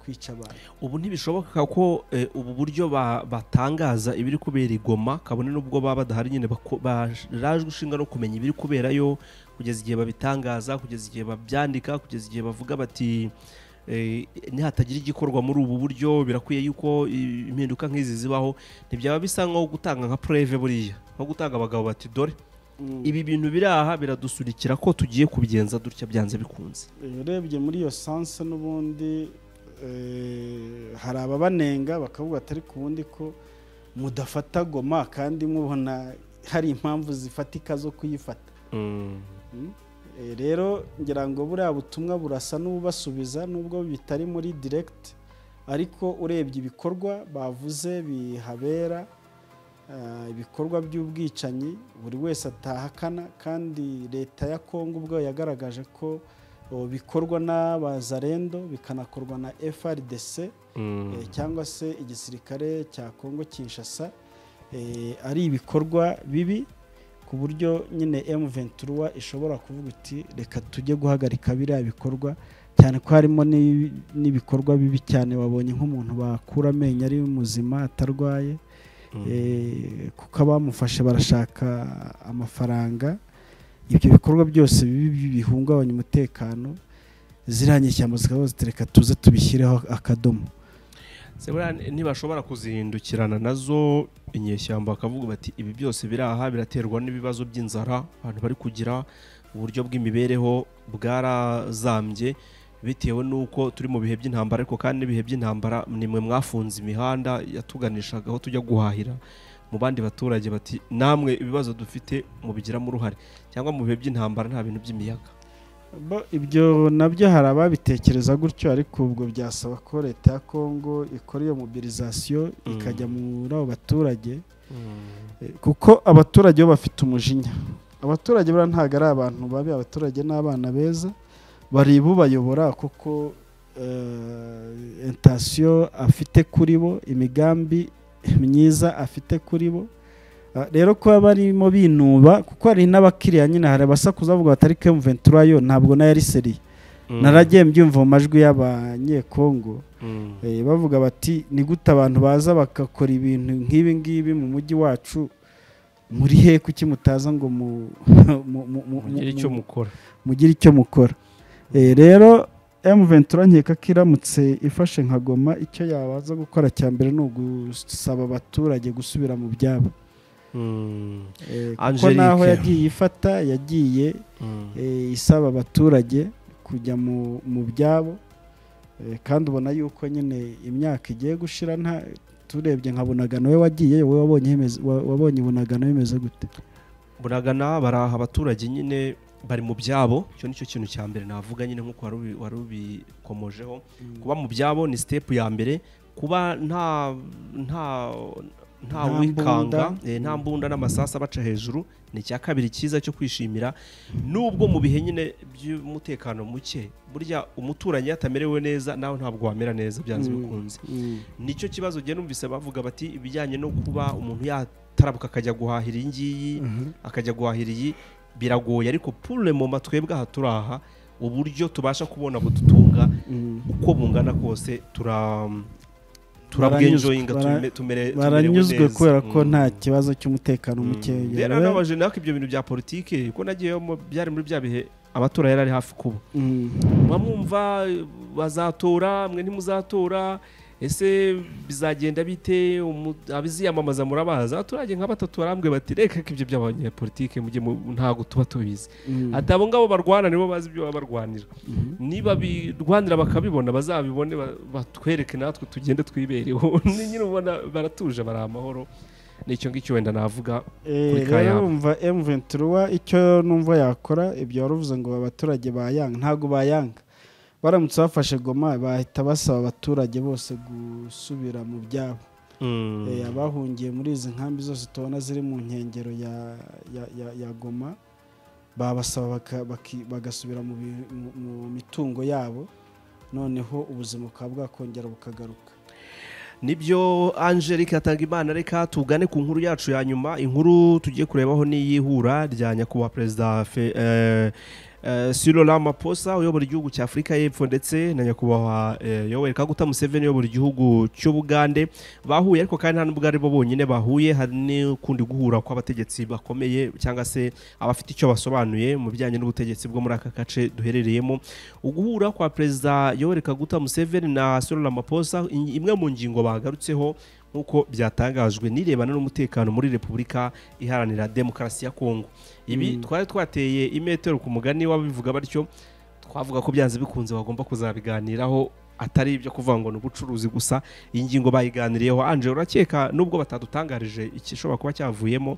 kwica abantu ubu ntibishoboka ko eh, ubu buryo ba- batangaza ibiri kubera i goma kabone n'ubwo baba badahari nyine bako- barajwe ishinga no kumenya ibiri kuberayo kugeza igihe babitangaza kugeza igihe babyandika kugeza igihe bavuga bati eh, nihatagira igikorwa muri ubu buryo birakwiye yuko eh, impinduka nk'izi zibaho ntibyaba bisa nko gutanga nka preve buriya nko gutanga abagabo bati dore Mm. ibi bintu biri aha biradusunikira ko tugiye kubigenza dutya byanze bikunze urebye muri iyo sanse n'ubundi eh, hari ababanenga bakavuga atari ku wundi ko mudafata goma kandi mubona hari impamvu zifatika zo kuyifata Mm? Eh, rero ngira ngo buriya butumwa burasa n'ububasubiza nubwo bitari muri direct ariko urebye ibikorwa bavuze bihabera ah, ibikorwa by'ubwicanyi buri wese atahakana kandi leta ya kongo ubwo yagaragaje ko oh, bikorwa n'abazarendo bikanakorwa na frdc eh, cyangwa se igisirikare cya kongo kinshasa eh, ari ibikorwa bibi ku buryo nyine M23 ishobora kuvuga iti reka tujye guhagarika biriya bikorwa cyane ko harimo n'ibi- n'ibikorwa bibi cyane wabonye nk'umuntu bakura amenyo ari muzima atarwaye Eh, kuko abamufashe barashaka amafaranga ibyo bikorwa byose bibi bi- bihungabanya umutekano ziriya nyishyamba zikaba zitereka tuze tubishyireho akadomo Se buriya ni- ntibashobora kuzihindukirana nazo inyeshyamba bakavuga bati ibi byose biri aha biraterwa n'ibibazo by'inzara abantu bari kugira uburyo bw'imibereho bwarazambye bitewe n'uko turi mu bihe by'intambara ariko kandi n'ibihe by'intambara nimwe mwafunze imihanda yatuganishaga aho tujya guhahira mu bandi baturage bati namwe ibibazo dufite mubigiramo uruhare cyangwa mu bihe by'intambara nta bintu by'imiyaga Bo, ibyo nabyo hari ababitekereza gutyo ariko ubwo byasaba ko leta ya kongo ikora iyo mobilizasiyo Mm. ikajya muri abo baturage Eh, kuko abaturage bo bafite umujinya abaturage buriya ntabwo ari abantu babi abaturage ni abana beza bari bubayobora kuko eh, intasiyo afite kuri bo imigambi myiza afite kuri bo Ah, rero kuba barimo binuba kuko hari n'abakiriya nyine hari abasakuza bavuga bati ariko M23 yo ntabwo nayo ari seriye naragiye mbyumva mu majwi y'abanyekongo Eh, bavuga bati ni gute abantu baza bagakora ibintu nk'ibi ngibi mu mujyi wacu muri he kuki mutaza ngo mu- mu- mu- mu- mugire icyo mu- mukora mugire icyo mukora Eh, rero M23 nkeka ko iramutse ifashe nka goma icyo yabaza gukora cya mbere ni ugusaba abaturage gusubira mu byabo Mm. Eh, kuko Angelique. naho yagiye ifata yagiye Mm. eh, isaba abaturage kujya mu mu byabo eh, kandi ubona yuko nyine imyaka igiye gushira nta turebye nka bunagano we wagiye wowe wabonye hemeze- wa- wabonye bunagano bimeze gute buragana baraha abaturage nyine bari mu byabo icyo nicyo kintu cya mbere navuga nyine nk'uko wari ubi- wari ubikomojeho kuba mu byabo ni sitepu ya mbere kuba nta nta nta Nta wikanga mbunda. eh, nta mbunda n'amasasu abaca hejuru ni icya kabiri cyiza cyo kwishimira nubwo mu bihe nyine by'umutekano muke burya umuturanyi iyo atamerewe neza nawe ntabwo wamera neza byanze Mm. bikunze Mm. nicyo kibazo ugenda numvise bavuga bati ibijyanye no kuba umuntu yatarabuka akajya guhahira iyi ngiyi Mhm. akajya guhahira iyi biragoye ariko pure mu matwebwe aha turi aha uburyo tubasha kubona budutunga Mm. uko bungana kose tura Baranyuzwe, turabwenjoyinga bara- tumere- tumere- tumerewe baranyuzwe neza. kubera ko Mm. nta kibazo cy'umutekano Mm. muke rero nabaje nako ibyo bintu bya politike ko nagiyemo byari muri bya bihe amatora yari ari hafi kuba mwamwumva bazatora mwe ntimuzatora ese bizagenda bite umu- abiziyamamaza murabazi abaturage nka batatu barambwe bati reka ko ibyo by'abanyapolitike mujye mu- ntabwo tuba tubizi ati abo ngabo barwana nibo bazi ibyo baba barwanira niba birwanira bakabibona bazabibone ba- batwereke natwe tugende twibereho Ni nyine ubona baratuje bari amahoro nicyo ngicyo wenda navuga kuri Kayabo. rero umva M23 icyo numva yakora ibyo waruvuze ngo abaturage bayanga ntago bayanga baramutse bafashe goma bahita basaba abaturage bose gusubira mu byabo Eh, abahungiye muri izi nkambi zose tubona ziri mu nkengero ya, ya, ya, ya goma babasaba baka- baki- bagasubira mu, bi- mu- mu mitungo yabo noneho ubuzima bukaba bwakongera bukagaruka nibyo angelique atanga imana reka tugane ku nkuru yacu ya nyuma inkuru tugiye kurebaho n'iyihura rya nyakubahwa perezida Fe- eh, eh, Cyril Ramaphosa uyobora igihugu cya Afurika y'Epfo ndetse na nyakubahwa eh, Yoweri Kaguta Museveni uyobora igihugu cy'Ubugande bahuye ariko kandi nta n'ubwo ari bo bonyine bahuye hari n'ukundi guhura kw'abategetsi bakomeye cyangwa se abafite icyo basobanuye mu bijyanye n'ubutegetsi bwo muri aka gace duherereyemo uguhura kwa perezida Yoweri Kaguta Museveni na Cyril Ramaphosa in- imwe mu ngingo bagarutseho nk'uko byatangajwe n'irebana n'umutekano muri Repubulika Iharanira Demokarasi ya Kongo ibi Mm. twari twateye imetero ku mugani w'abivuga batyo twavuga ko byanze bikunze bagomba kuzabiganiraho atari ibyo kuvuga ngo ni ubucuruzi gusa iyi ngingo bayiganiriyeho Angela urakeka nubwo batadutangarije igishobora kuba cyavuyemo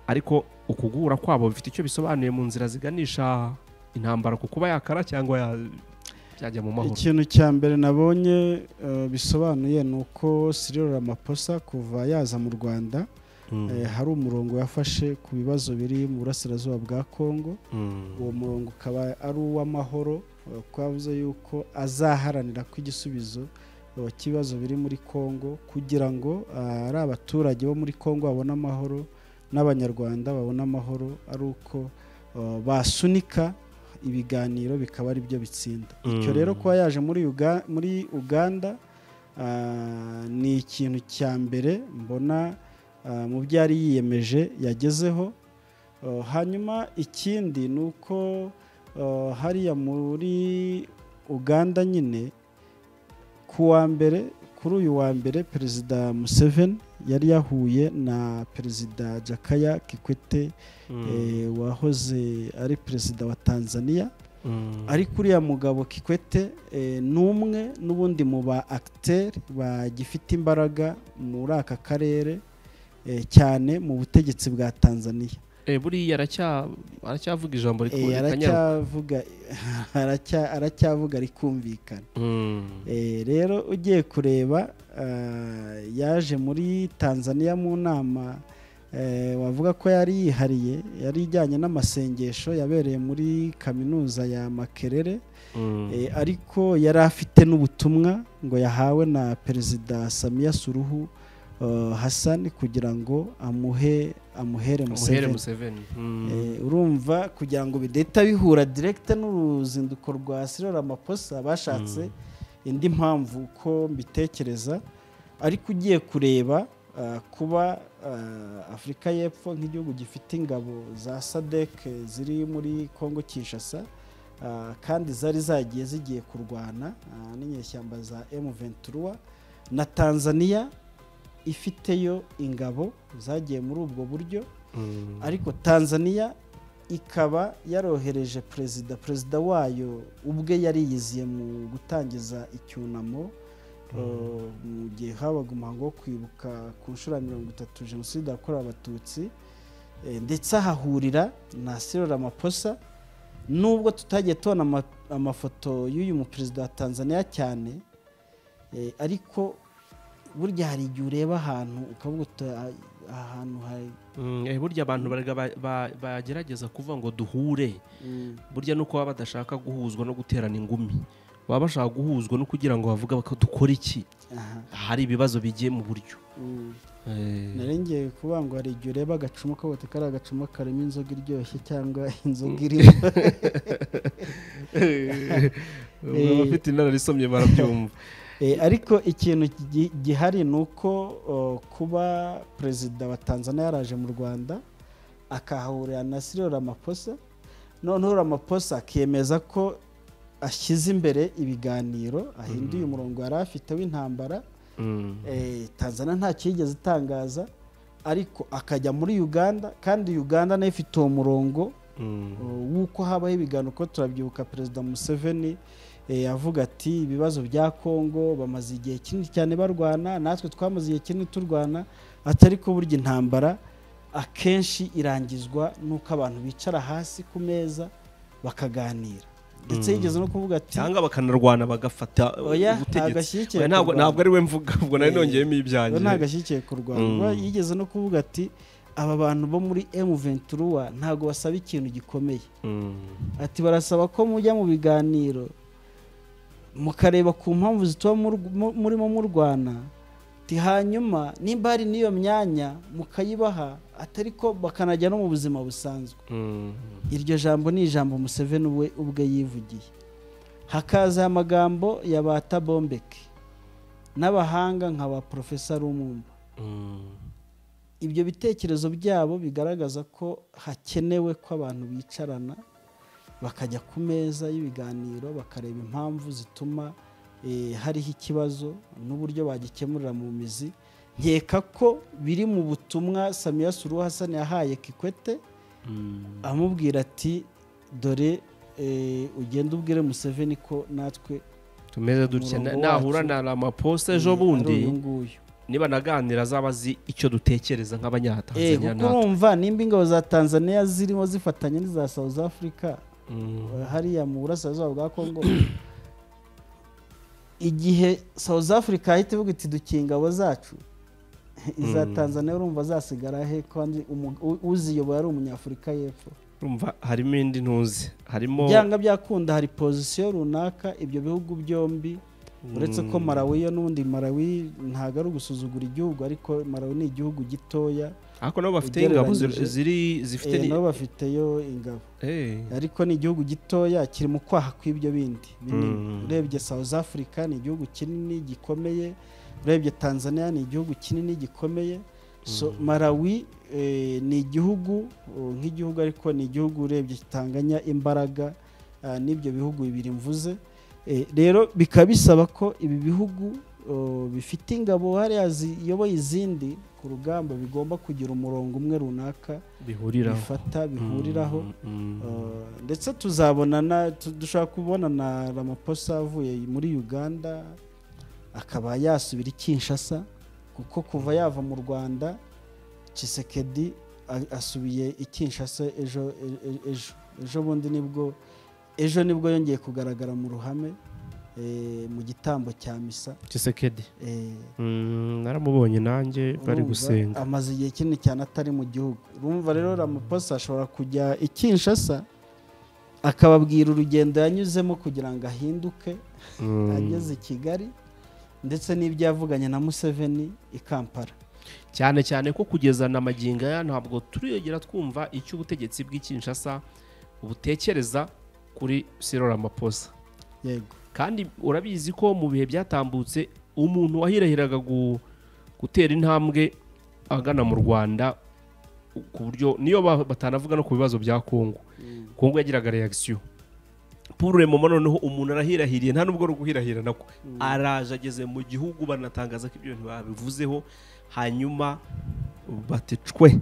ariko uku guhura kwabo bifite icyo bisobanuye mu nzira ziganisha intambara ku kuba yakara cyangwa ya- byajya mu mahoro ikintu cya mbere nabonye eh, bisobanuye ni uko Cyril Ramaphosa kuva yaza mu Rwanda Mm, eh, hari umurongo yafashe ku bibazo biri mu burasirazuba bwa Kongo mm, uwo murongo ukaba ari uw'amahoro eh, kuko yavuze yuko azaharanira ko igisubizo eh, cy'ibibazo biri muri Kongo kugira ngo ah, ari abaturage bo muri Kongo babone amahoro n'abanyarwanda babone amahoro ari uko eh, basunika ibiganiro bikaba ari byo bitsinda icyo Mm. rero kuba yaje muri Uga- muri uganda ah, ni ikintu cya mbere mbona ah, mu byo yari yiyemeje yagezeho Uh, hanyuma ikindi ni uko uh, hariya muri uganda nyine ku wa mbere kuri uyu wa mbere perezida museveni yari yahuye na perezida jakaya kikwete mm, eh, wahoze ari perezida wa tanzania mm, ariko uriya mugabo kikwete eh, ni umwe n'ubundi mu ba akiteri bagifite imbaraga muri aka karere eh, cyane mu butegetsi bwa tanzania eh, buriya aracya- aracyavuga ijambo Eh, rikubita nyaruka aracyavuga aracya- aracyavuga rikumvikana Mm, Eh, rero ugiye kureba ah, yaje muri tanzania mu nama eh, wavuga ko yari yihariye yari ijyanye n'amasengesho yabereye muri kaminuza ya makerere mm, Eh, ariko yari afite n'ubutumwa ngo yahawe na perezida samiya suruhu hasani kugira ngo amuhe amuhere muhere museveni museveni Eh, urumva kugira ngo bidahita bihura direkita n'uruzinduko rwa sirora amaposa bashatse indi mpamvu uko mbitekereza ariko ugiye kureba ah, kuba ah, afurika y'epfo nk'igihugu gifite ingabo za sadek ziri muri kongo kinshasa ah, kandi zari zagiye zigiye kurwana ah, n'inyeshyamba za m23 na tanzania ifiteyo ingabo zagiye muri ubwo buryo Mm. ariko tanzania ikaba yarohereje perezida perezida wayo ubwe yariyiziye mu gutangiza icyunamo eh, mu gihe habaga umuhango wo kwibuka ku nshuro ya mirongo itatu jenoside yakorewe abatutsi eh, ndetse ahahurira na sirora amaposa nubwo tutagiye tubona ama- amafoto y'uyu muperezida wa tanzania cyane eh, ariko burya hari igihe ureba ahantu ukavuga uti "Ah, aha hantu hari Mm, eh, burya abantu barega ba- ba- bagerageza kuvuga ngo duhure mm, burya nuko baba badashaka guhuzwa no guterana ingumi baba bashaka guhuzwa no kugira ngo bavuga ko dukora iki aha hari ibibazo bigiye mu buryo Mm. Eh, narengeye kuvuga ngo hari igihe ureba agacuma ukabona kari agacuma karimo inzoga iryoshye cyangwa inzoga irimo abafite inararissomye barabyumva Eh, ariko ikintu gi- gihari ni uko oh, kuba perezida wa tanzania yaraje mu rwanda akahahurira na siriro ramaposa noneho ramaposa akemeza ko ashyize imbere ibiganiro ahinduye umurongo yari afite w'intambara Mm. Eh, tanzania ntacyo yigeze itangaza ariko akajya muri uganda kandi uganda nayo ifite uwo murongo Mm. w'uko habaho ibiganiro ko turabyibuka perezida museveni eh, avuga ati ibibazo bya kongo bamaze igihe kinini cyane barwana natwe twamaze igihe kinini turwana atari ko burya intambara akenshi irangizwa n'uko abantu bicara hasi ku meza bakaganira ndetse yigeze no kuvuga ati cyangwa bakanarwana bagafata oya ntabwo ubutegetsi ashyigikiye Oya, ntabwo kurwana." ntabwo ari we mvuga ubwo nari Eh, nongeyemo ibyanjye we ntabwo ashyigikiye kurwanya Mm. yigeze no kuvuga ati aba bantu bo muri M23 ntabwo basaba ikintu gikomeye Mm. ati barasaba ko mujya mu biganiro mukareba ku mpamvu zituma mur- mu- murimo murwana ati hanyuma nimba hari n'iyo myanya mukayibaha atari ko bakanajya no mu buzima busanzwe Mm. iryo jambo ni ijambo museveni we ubwe yivugiye hakaza amagambo ya ba tabombeke n'abahanga nka ba porofesa rumumba Mm. ibyo bitekerezo byabo bigaragaza ko hakenewe ko abantu bicarana bakajya ku meza y'ibiganiro bakareba impamvu zituma eh, hariho ikibazo n'uburyo bagikemurira mu mizi nkeka ko biri mu butumwa samiya suru hasani yahaye kikwete Mm. amubwira ati dore eh, ugende ubwire museveni ko natwe tumeze dutya Umurongo nahura wacu. na ramaposta ejo ari uyu bundi nguyu niba naganira azaba azi icyo dutekereza Eh, nk'abanyatanzania kuko natwe urumva nimba ingabo za tanzania zirimo zifatanya n'iza south africa Mm. hariya mu burasirazuba bwa congo igihe south africa yahita ivuga iti dukiye ingabo zacu iza Mm. tanzania urumva azasigara he kandi umu- u- uziyobora ari umunyafurika y'epfo urumva harimo indi ntuzi harimo byanga byakunda hari pozisiyo runaka ibyo bihugu byombi uretse ko Mm. marawi yo n'ubundi marawi ntabwo ari ugusuzugura igihugu ariko marawi ni igihugu gitoya ariko nabo bafite ingabo ziri- ugereranyije- ziri zifite Eh, ni- nabo bafiteyo ingabo Eh. ariko ni igihugu gitoya kiri mu kwaha kw'ibyo bindi binini Mm. urebye south africa ni igihugu kinini gikomeye urebye tanzania ni igihugu kinini gikomeye so marawi eh, ni igihugu oh, nk'igihugu ariko ni igihugu urebye kitanganya imbaraga ah, n'ibyo bihugu bibiri mvuze Eh, rero bikaba bisaba ko ibi bihugu oh, bifite ingabo hariya ziyoboye izindi ku rugamba bigomba kugira umurongo umwe runaka bihuriraho bifata bihuriraho Mm. Uh, ndetse tuzabonana tu- dushobora kubona na ramaposa avuye muri uganda akaba yasubira i kinshasa kuko kuva yava mu rwanda Tshisekedi a- asubiye i kinshasa ejo e- e- ejo ejo bundi nibwo ejo nibwo yongeye kugaragara mu ruhame eh, mu gitambo cya misa Tshisekedi. eh, Mm, naramubonye nanjye bari Urumva, gusenga amaze igihe kinini cyane atari mu gihugu urumva rero ramaposa ashobora kujya i kinshasa akababwira urugendo yanyuzemo kugira ngo ahinduke Mm. ageze i kigali ndetse n'ibyo yavuganye na museveni i kampala cyane cyane ko kugeza na magingo aya ntabwo turiyongera twumva icyo ubutegetsi bw'ikinshasa butekereza kuri siroramapose yego kandi urabizi ko mu bihe byatambutse umuntu wahirahiraga gu- gutera intambwe agana mu rwanda ku buryo niyo ba- batanavuga no ku bibazo bya kongo kongo yagiraga reagisiyo paul remomo noneho umuntu arahirahiriye nta n'ubwo ari uguhirahira nako araje ageze mu gihugu banatangaza ko ibyo bintu babivuzeho hanyuma bati cwe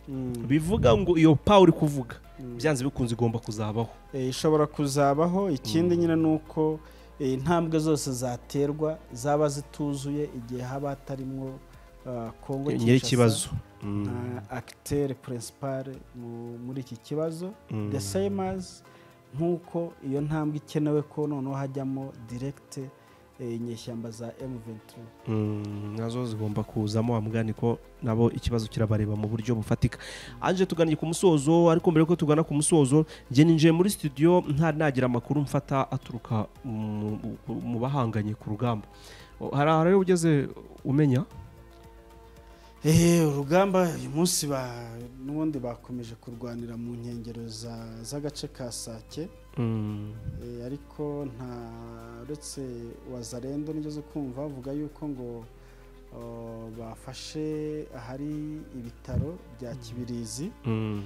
Mm. bivuga ngo iyo paul uri kuvuga Mm. byanze bikunze igomba kuzabaho Eh, ishobora kuzabaho ikindi nyine ni uko eh, intambwe zose zaterwa zaba zituzuye igihe haba hatarimwo ah, kongo nyir'ikibazo akitere purensipare muri iki kibazo Mm. the same as nk'uko iyo ntambwe ikenewe ko noneho hajyamo direkite inyeshyamba za M23 Mm, nazo zigomba kuzamo wamugani ko nabo ikibazo kirabareba mu buryo bufatika anje tuganiye ku musozo ariko mbere yuko tugana ku musozo njye ninjiye muri studio nta nagira amakuru mfata aturuka mu- mu- mu bahanganye ku rugamba O, hari aho rero ugeze umenya Eh, urugamba uyu munsi ba- n'ubundi bakomeje kurwanira mu nkengero za- z'agace ka sake Mm, Eh, ariko nta uretse wazarendo nigeze kumva avuga yuko ngo oh, bafashe ahari ibitaro bya kibirizi mm.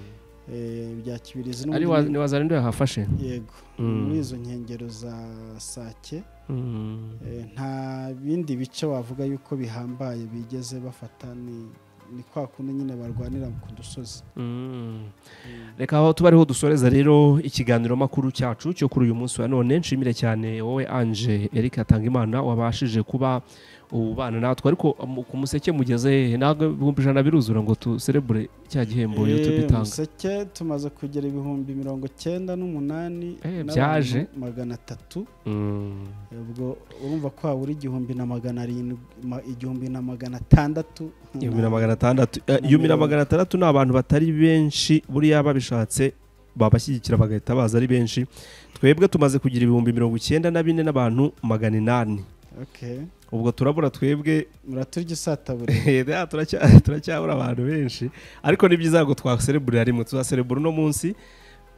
Eh, bya kibirizi ari n'ubundi wa- ni- ni wazarendo yahafashe yego Mm. muri izo nkengero za sake Mm, Eh, nta bindi bice wavuga yuko bihambaye bigeze bafata ni ni kwa kundi nyine barwanira ku dusozi mm. reka aho tuba ariho dusoreza rero ikiganiro makuru cyacu cyo kuri uyu munsi wa none nshimire cyane wowe anje eric hatangimana wabashije kuba ubana natwe ariko mu- ku museke mugeze hehe? ntabwo ibihumbi ijana biruzura ngo tuserebure cya gihembo Eh, youtube itanga museke tumaze kugera ibihumbi mirongo cyenda n'umunani Eh, n'abantu byaje. magana atatu Mm, ubwo urumva ko wabura igihumbi na magana arindwi ma- igihumbi na magana atandatu igihumbi na magana atandatu eh, igihumbi na magana atandatu ni abantu batari benshi buriya babishatse babashyigikira bagahita baza ari benshi twebwe tumaze kugira ibihumbi mirongo icyenda na bine n'abantu magana inani Okay. ubwo turabura twebwe muraturya isatabure Rero turacya- turacyabura abantu benshi ariko ni byiza ngo twaserebura rimwe tuzaserebura uno munsi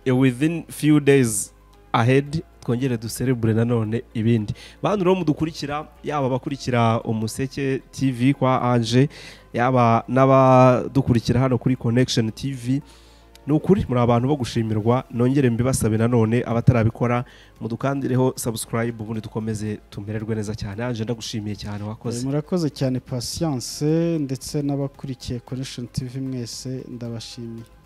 eh, within few days ahead twongere duserebure nanone ibindi bantu rero mudukurikira yaba abakurikira umuseke tv kwa anje yaba n'abadukurikira hano kuri connection tv ni ukuri muri abantu bo gushimirwa nongere mbibasabe nanone abatarabikora mudukandireho subscribe ubundi dukomeze tumererwe neza cyane anje ndagushimiye cyane wakoze murakoze cyane patience ndetse n'abakurikiye connection tv mwese ndabashimiye